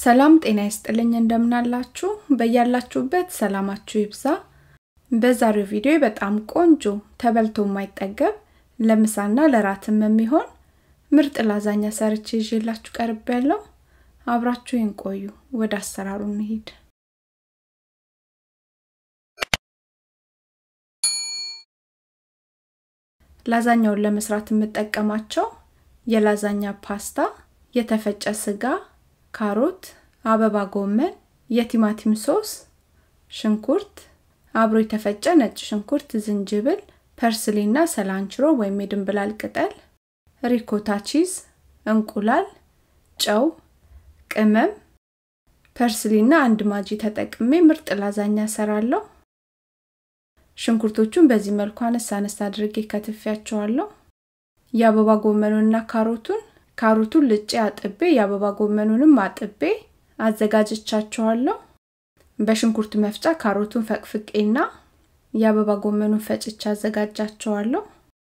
ሰላም ጤና ይስጥልኝ እንደምናላችሁ በያላችሁበት ሰላማችሁ ይብዛ በዛሬው ቪዲዮ በጣም ቆንጆ ተበልቶ የማይጠገብ ለምሳና ለራትም የሚሆን ምርጥ ላዛኛ ሰርቼ ይዤላችሁ ቀርብ ያለው አብራችሁ ቆዩ ወደ አሰራሩ እንሂድ ላዛኛውን ለመስራት የምጠቀማቸው የላዛኛ ፓስታ የተፈጨ ስጋ ካሮት አበባ ጎመን የቲማቲም ሶስ ሽንኩርት አብሮ የተፈጨ ነጭ ሽንኩርት ዝንጅብል ፐርስሊና ሰላንችሮ ወይም የድንብላል ቅጠል ሪኮታ ቺዝ እንቁላል ጨው ቅመም ፐርስሊና አንድ ማጂ ተጠቅሜ ምርጥ ላዛኛ ሰራለሁ ሽንኩርቶቹን በዚህ መልኩ አነሳ አነሳ አድርጌ ከትፊያቸዋለሁ የአበባ ጎመኑንና ካሮቱን ካሮቱን ልጬ አጥቤ የአበባ ጎመኑንም አጥቤ አዘጋጅቻቸዋለሁ በሽንኩርት መፍጫ ካሮቱን ፈቅፍቄና የአበባ ጎመኑን ፈጭቻ አዘጋጃቸዋለሁ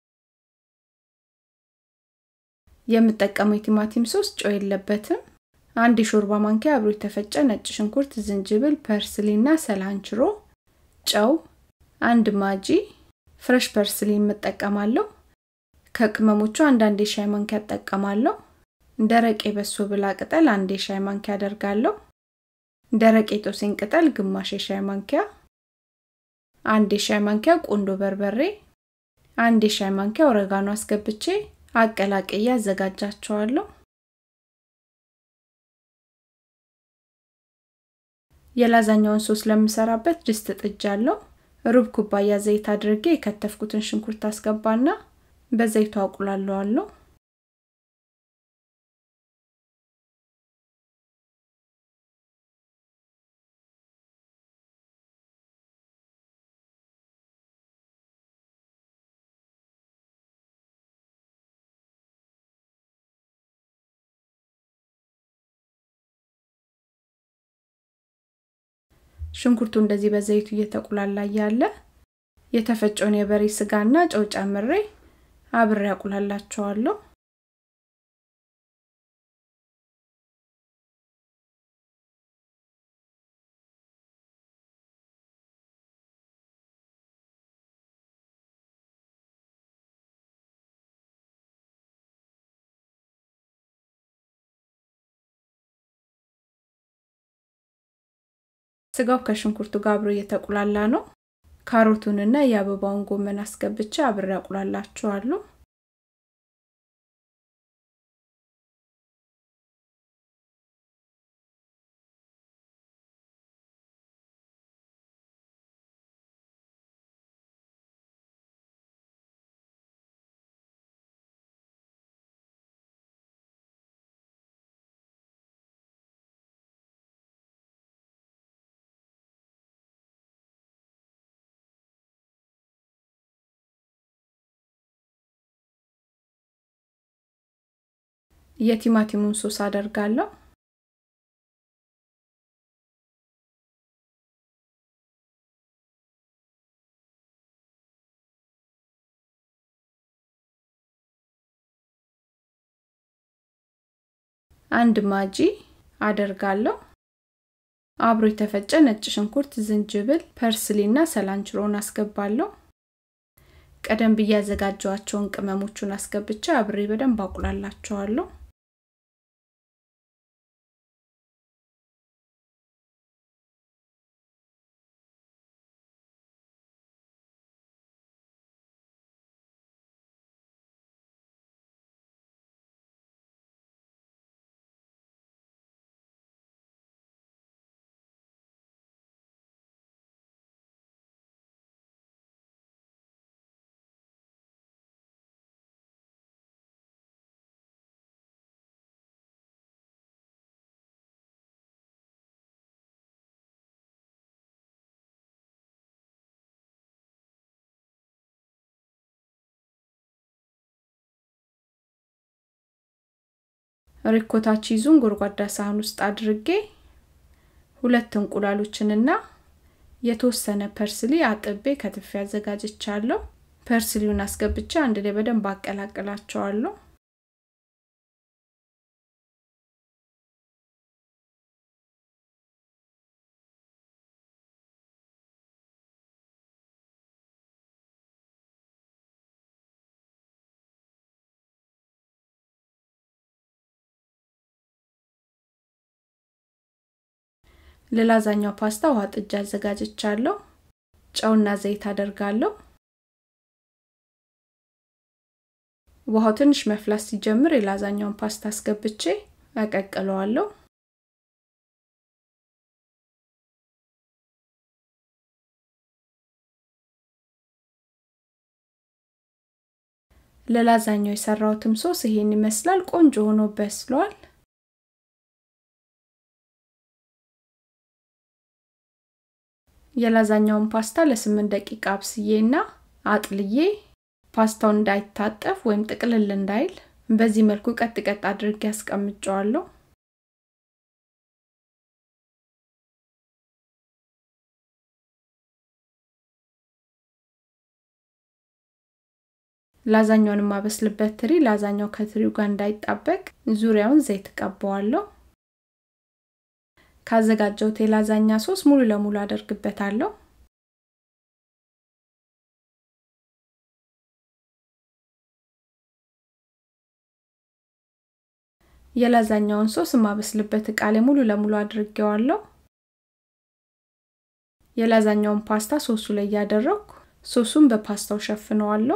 የምጠቀመው የቲማቲም ሶስ ጨው የለበትም አንድ የሾርባ ማንኪያ አብሮ የተፈጨ ነጭ ሽንኩርት ዝንጅብል ፐርስሊና ሰላንችሮ ጨው አንድ ማጂ ፍረሽ ፐርስሊ የምጠቀማለሁ ከቅመሞቹ አንዳንድ የሻይ ማንኪያ እጠቀማለሁ ደረቅ የበሶ ብላ ቅጠል አንድ የሻይ ማንኪያ አደርጋለሁ ደረቅ የጦሴን ቅጠል ግማሽ የሻይ ማንኪያ አንድ የሻይ ማንኪያ ቆንዶ በርበሬ አንድ የሻይ ማንኪያ ኦረጋኖ አስገብቼ አቀላቅዬ አዘጋጃቸዋለሁ የላዛኛውን ሶስ ለምሰራበት ድስት ጥጃለሁ ሩብ ኩባያ ዘይት አድርጌ የከተፍኩትን ሽንኩርት አስገባና በዘይቱ አቁላለዋለሁ ሽንኩርቱ እንደዚህ በዘይቱ እየተቁላላ ያለ የተፈጨውን የበሬ ስጋና ጨው ጨምሬ አብሬ ያቁላላቸዋለሁ ስጋው ከሽንኩርቱ ጋር አብሮ እየተቁላላ ነው ካሮቱንና የአበባውን ጎመን አስገብቼ አብሬ አቁላላችኋለሁ የቲማቲሙን ሶስ አደርጋለሁ አንድ ማጂ አደርጋለሁ አብሮ የተፈጨ ነጭ ሽንኩርት ዝንጅብል ፐርስሊና ሰላንችሮን አስገባለሁ ቀደም ብዬ ያዘጋጀዋቸውን ቅመሞቹን አስገብቼ አብሬ በደንብ አቁላላቸዋለሁ ሪኮታ ቺዙን ጎድጓዳ ሳህን ውስጥ አድርጌ ሁለት እንቁላሎችንና የተወሰነ ፐርስሊ አጥቤ ከትፌ አዘጋጅቻለሁ ፐርስሊውን አስገብቼ አንድ ላይ በደንብ አቀላቅላቸዋለሁ ለላዛኛው ፓስታ ውሃ ጥጃ አዘጋጅቻለሁ። ጨውና ዘይት አደርጋለሁ። ውሃው ትንሽ መፍላት ሲጀምር የላዛኛውን ፓስታ አስገብቼ አቀቅለዋለሁ። ለላዛኛው የሰራሁትም ሶስ ይሄን ይመስላል። ቆንጆ ሆኖ በስሏል። የላዛኛውን ፓስታ ለስምንት ደቂቃ አብስዬና አጥልዬ ፓስታውን እንዳይታጠፍ ወይም ጥቅልል እንዳይል በዚህ መልኩ ቀጥ ቀጥ አድርጌ ያስቀምጨዋለሁ። ላዛኛውን የማበስልበት ትሪ ላዛኛው ከትሪው ጋር እንዳይጣበቅ ዙሪያውን ዘይት ቀባዋለሁ። ካዘጋጀሁት የላዛኛ ሶስ ሙሉ ለሙሉ አደርግበታለሁ። የላዛኛውን ሶስ የማበስልበት እቃ ላይ ሙሉ ለሙሉ አድርጌዋለሁ። የላዛኛውን ፓስታ ሶሱ ላይ እያደረኩ ሶሱን በፓስታው ሸፍነዋለሁ።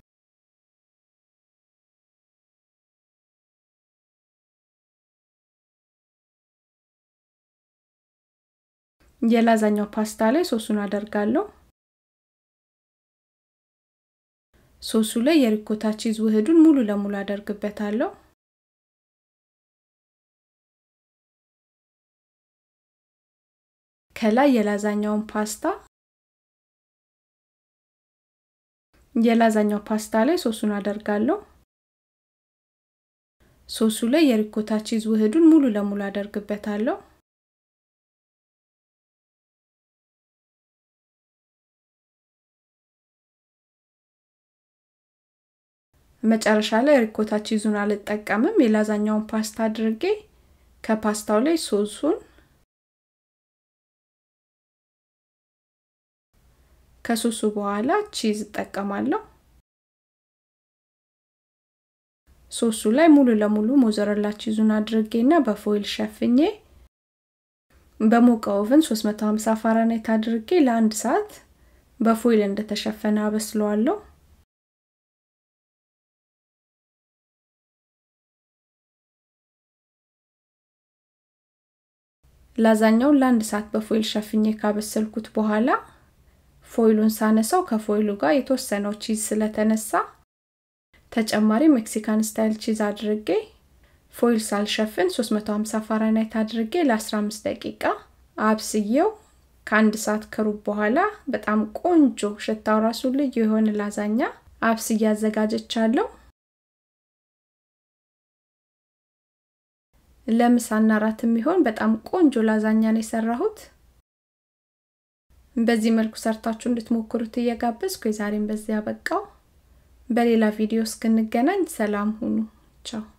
የላዛኛው ፓስታ ላይ ሶሱን አደርጋለሁ። ሶሱ ላይ የሪኮታ ቺዝ ውህዱን ሙሉ ለሙሉ አደርግበታለሁ። ከላይ የላዛኛውን ፓስታ የላዛኛው ፓስታ ላይ ሶሱን አደርጋለሁ። ሶሱ ላይ የሪኮታ ቺዝ ውህዱን ሙሉ ለሙሉ አደርግበታለሁ። መጨረሻ ላይ ሪኮታ ቺዙን አልጠቀምም። የላዛኛውን ፓስታ አድርጌ ከፓስታው ላይ ሶሱን ከሶሱ በኋላ ቺዝ እጠቀማለሁ። ሶሱ ላይ ሙሉ ለሙሉ ሞዘረላ ቺዙን አድርጌና በፎይል ሸፍኜ በሞቀ ኦቨን 350 ፋራናይት አድርጌ ለአንድ ሰዓት በፎይል እንደተሸፈነ አበስለዋለሁ። ላዛኛውን ለአንድ ሰዓት በፎይል ሸፍኜ ካበሰልኩት በኋላ ፎይሉን ሳነሳው ከፎይሉ ጋር የተወሰነው ቺዝ ስለተነሳ ተጨማሪ ሜክሲካን ስታይል ቺዝ አድርጌ ፎይል ሳልሸፍን 350 ፋራናይት አድርጌ ለ15 ደቂቃ አብስዬው ከአንድ ሰዓት ከሩብ በኋላ በጣም ቆንጆ ሽታው ራሱ ልዩ የሆነ ላዛኛ አብስዬ አዘጋጀቻለሁ። ለምሳና ራት የሚሆን በጣም ቆንጆ ላዛኛ ነው የሰራሁት። በዚህ መልኩ ሰርታችሁ እንድትሞክሩት እየጋበዝኩ የዛሬን በዚያ በቃው። በሌላ ቪዲዮ እስክንገናኝ ሰላም ሁኑ። ቻው